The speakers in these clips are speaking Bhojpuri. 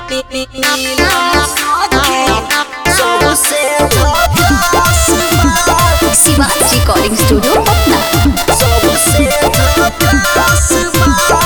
सबसे झकास बा शिवाज रिकॉर्डिंग स्टूडियो पटना सबसे झकास बा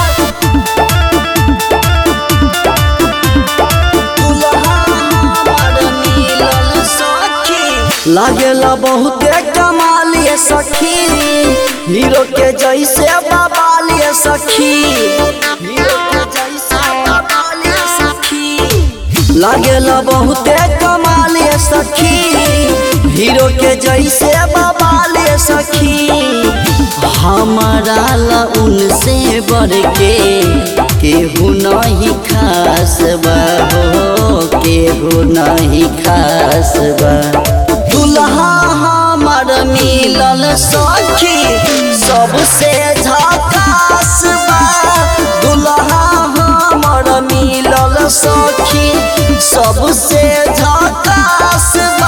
दुल्हा हमर मिलल सखी लागेला बहुते कमालिए सखी हीरो के जैसे बाबालिए सखी हीरो के जैसे बाबालिए सखी लागेला बहुते कमालिए सखी हीरो के जैसे बाबालिए सखी हमारा ला उनसे बढ़ के केहू नहीं खास बा हो केहू नहीं खास बा दुल्हा हमर मिलल सखी सबसे झकास बा दुल्हा हमर मिलल सखी सबसे झकास बा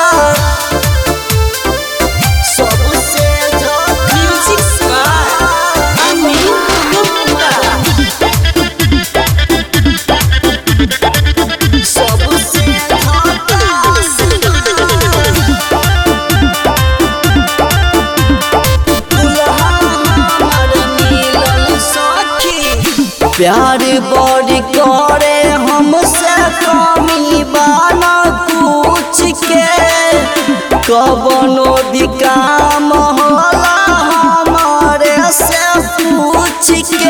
सबसे झकास बा अमित गुप्ता सबसे झकास दुल्हा हमर मिलल सखी प्यार बड़ी करे हमसे कमी बाना कुछ के कबनो भी काम होला हमारे से पूछ के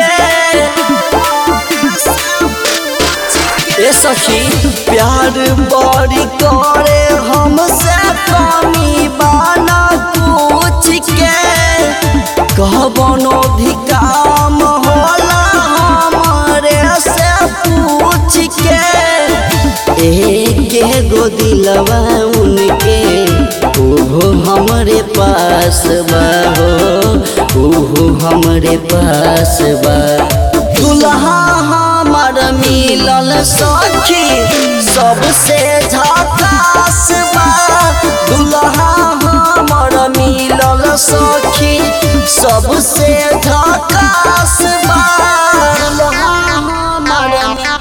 ए सखी प्यार बड़ी करे हमसे कमी बाना कुछ के कहबनो भी काम होला हमारे से पूछ के एक गो दिलवा उनके ओहो हमरे पास बा हो ओहो हमरे पास बा दुल्हा हमर मिलल सखी सबसे झकास बा दुल्हा हमर मिलल सखी सबसे झकास बा दुल्हा हमर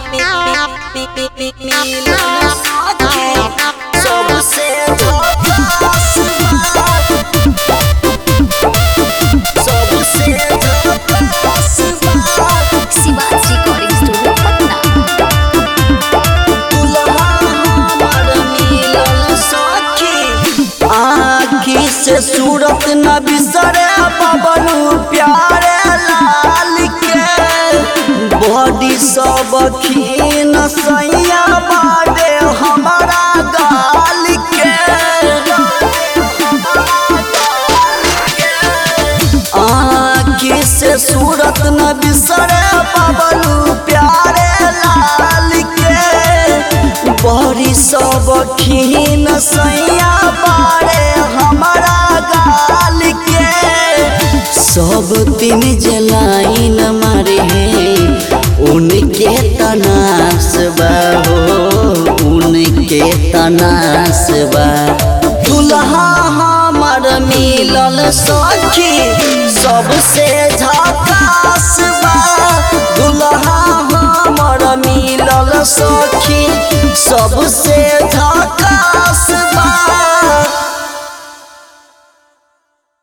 मिलल सखी सबसे झकास बा सबसे झकास बा शिवाज रिकॉर्डिंग स्टूडियो पटना दुल्हा हमर मिलल सखी आँखी से सूरत न बिसरे पवनु प्यारे लाल के बॉडी सब खीन सैया बाडे हमारा गाल के आँखी से सूरत न बिसरे पवनु प्यारे लाल के बड़ी सब खीन सैया बारे हमारा गाल के सब तीन जलाइन मारे हैं उनके तनास बा हो उनके तनास बा दुल्हा हमर मिलल सखी सबसे झकास बा दुल्हा हमर मिलल सखी सबसे